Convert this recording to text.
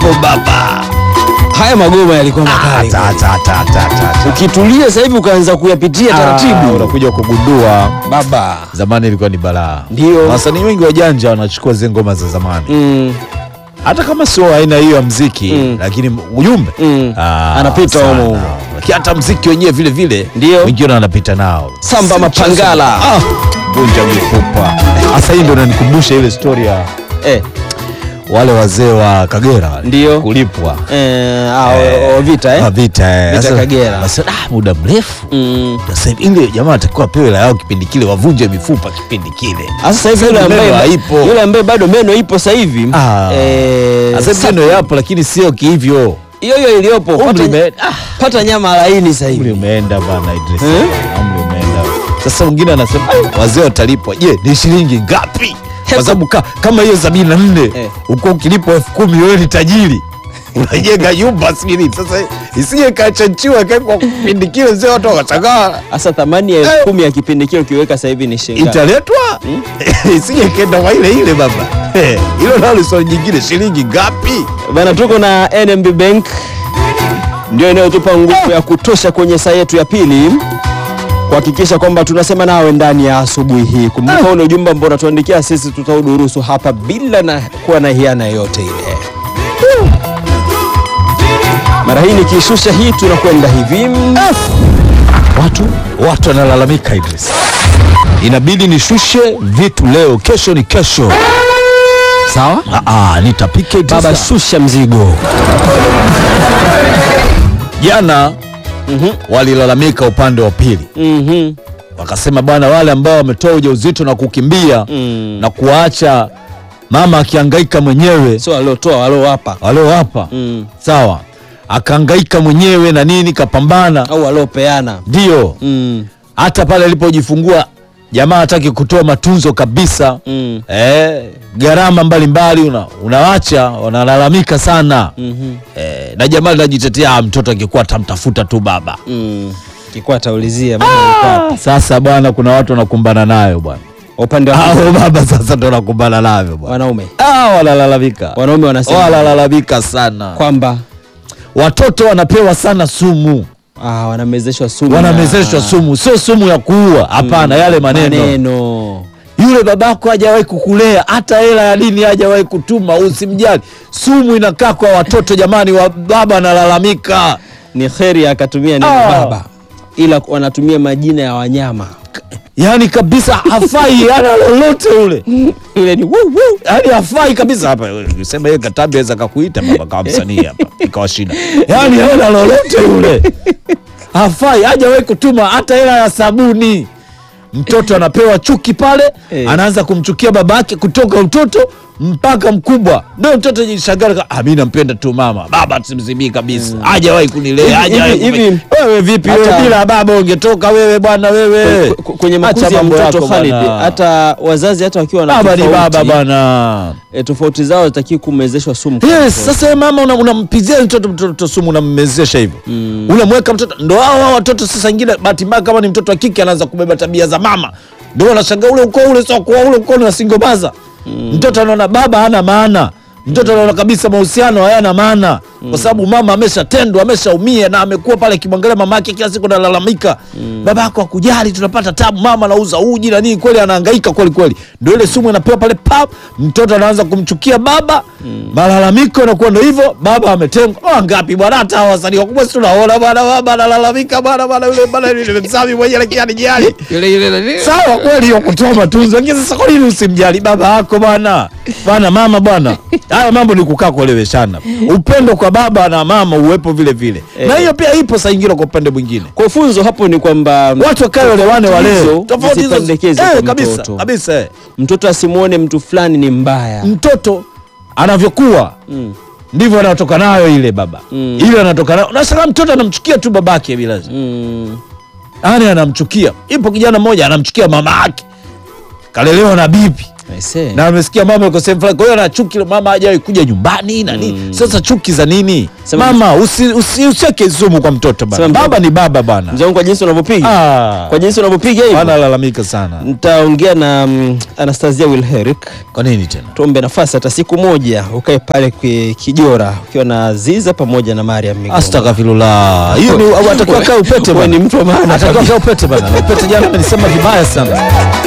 moto baba. Haya magoma yalikuwa Ah, makali. ta, ta, ta, ta, ta, ta. Ukitulia sasa hivi ukaanza kuyapitia Ah, taratibu. unakuja kugundua Baba. zamani ilikuwa ni balaa. Ndio. Wasanii wengi wajanja wanachukua zile ngoma za zamani, Mm. hata kama sio aina hiyo ya mziki Mm. lakini ujumbe Mm. Ah, Anapita sana. humo humo. Lakini hata mziki wenyewe vile vile Ndio. wengine wanapita nao Samba Si Mapangala. mchezo. Ah, vunja mifupa. Sasa hii ndio inanikumbusha ile story ya Eh. wale wazee wa Kagera wale. Ndio. kulipwa Eh, ah, Eh, o- o- vita eh? Ah, vita eh. Vita Sasa- Kagera. sasa, ah, muda mrefu Mm. sasa hivi ile jamaa atakiwa apewe hela yao kipindi kile, wavunje mifupa kipindi kile. Sasa sasa hivi yule Meno ambaye haipo. yule ambaye bado meno ipo sasa hivi Ah. eh, Sasa hivi sa- ndio yapo, lakini sio kihivyo. hiyo hiyo iliyopo Umri pata, ume- ah. pata nyama laini sasa Umri hivi. umeenda bana Idris. Eh? Umri umeenda. Sasa mwingine anasema "Ah, wazee watalipwa. Je, ni shilingi ngapi? Kwa sababu ka, kama hiyo sabini na nne Eh. uko ukilipwa elfu kumi wewe ni tajiri unajenga nyumba sijui Sasa isije kachanchiwa kwa kipindi kile, zee watu wakachangaa Sasa thamani ya Eh. elfu kumi ya kipindi kile ukiweka sasa hivi ni shilingi ngapi? italetwa isije kenda kwa ile ile baba. Eh, Hilo nalo swali jingine, shilingi ngapi? Bana, tuko na NMB Bank ndio inayotupa nguvu ya kutosha kwenye saa yetu ya pili kuhakikisha kwamba tunasema nawe ndani ya asubuhi hii. Kumbuka ule ujumbe ambao unatuandikia sisi, tutaudurusu hapa bila na kuwa na hiana yoyote ile. Mara hii nikishusha hii, tunakwenda hivi Watu watu wanalalamika Idris, inabidi nishushe vitu leo, kesho ni kesho. sawa. Ah, ah, nitapika Idris. Baba, shusha mzigo. Jana walilalamika upande wa pili, Mhm. wakasema bwana, wale ambao wametoa ujauzito na kukimbia Mm. na kuacha mama akihangaika mwenyewe, Sio aliotoa waliowapa waliowapa mm. sawa, akahangaika mwenyewe na nini, kapambana, au waliopeana ndio mm. hata pale alipojifungua jamaa hataki kutoa matunzo kabisa Mm. eh, gharama mbalimbali una, unawacha wanalalamika sana Mhm. eh, na jamaa linajitetea "Ah, mtoto angekuwa tamtafuta tu baba Mm. Kikuwa ataulizia mama alikuwa wapi? sasa bwana kuna watu wanakumbana nayo bwana upande wa hao baba sasa ndo wanakumbana nayo bwana wanaume ah, wanalalamika wanaume wanasema wanalalamika sana kwamba watoto wanapewa sana sumu ah, wanamezeshwa sumu wanamezeshwa na- sumu sio sumu ya kuua hapana yale maneno maneno yule babako hajawahi kukulea hata hela ya dini hajawahi kutuma usimjali sumu inakaa kwa watoto jamani wa baba analalamika ni kheri akatumia neno Ah. baba ila wanatumia majina ya wanyama yaani kabisa hafai ana lolote ule ile ni wuu, wuu. yaani hafai kabisa hapa sema yeye katambi aweza kakuita baba kama msanii hapa ikawa shida yaani hana lolote yule hafai hajawahi kutuma hata hela ya sabuni mtoto anapewa chuki pale Eh. anaanza kumchukia babake kutoka utoto mpaka mkubwa ndio mtoto jishagara ah, mi nampenda tu mama baba simzimii kabisa hajawahi kunilea Hivi- hajawahi hivi- kuni- hivi- wewe vipi hata- wewe bila baba ungetoka wewe bwana wewe Kwe- kwe- kwenye Acha makuzi ya mambo mtoto yako Khalid bwana. hata wazazi hata wakiwa na baba ni baba tofauti, bwana eh, tofauti zao zitaki kumezeshwa sumu kwa Yes, mtoto. sasa wewe mama una- unampizia mtoto mtoto sumu unammezesha hivyo unamweka mtoto ndo hao hao watoto sasa ingine bahati mbaya kama ni mtoto wa kike anaanza kubeba tabia za mama ndio wanashangaa ule ukoo ule sio kwa ule ukoo na singobaza mtoto anaona baba hana maana mtoto anaona kabisa mahusiano hayana maana kwa sababu mama ameshatendwa ameshaumia na amekuwa pale akimwangalia mama yake kila siku analalamika baba yako akujali tunapata tabu mama anauza uji na nini kweli anahangaika kweli kweli ndio ile sumu inapewa pale pap mtoto anaanza kumchukia baba malalamiko yanakuwa ndo hivyo baba ametengwa oh, ngapi bwana hata hawa wasanii wakubwa si tunaona bwana baba analalamika bwana bwana yule bwana yule msami mwenyewe lakini anijali sawa kweli hiyo kutoa matunzo lakini sasa kwa nini usimjali baba yako bwana bwana mama bwana haya mambo ni kukaa kueleweshana upendo kwa baba na mama uwepo vile vile na hiyo pia ipo saa ingine kwa upande mwingine kwa funzo hapo ni kwamba watu wakae walewane walee hizo tofauti hizo zisipendekeze eh, kwa kabisa mtoto. kabisa eh. mtoto asimwone mtu fulani ni mbaya mtoto anavyokuwa Mm. ndivyo anatoka nayo ile baba Mm. ile anatoka nayo nasema mtoto anamchukia tu babake bila mm. yani anamchukia ipo kijana mmoja anamchukia mama yake kalelewa na bibi Aisee. na amesikia mama yuko sehemu fulani, kwa hiyo ana chuki, mama hajawahi kuja nyumbani na nini. Sasa chuki za nini? Sema- Mama usi, usi, usiweke sumu kwa mtoto bana. Sema- Baba ni baba bana. Mzee wangu kwa jinsi unavyopiga Ah, kwa jinsi unavyopiga hivi wanalalamika sana. nitaongea na mm, Anastasia Wilherik Kwa nini tena? tuombe nafasi hata siku moja ukae pale kwe- Kijora ukiwa na Ziza pamoja na Mariam Migoma. Astaghfirullah. Hiyo ni atakiwa kaa upete Wewe bana. ni mtu wa maana Atakiwa kabisa. kaa upete bana. Upete jana amenisema vibaya sana.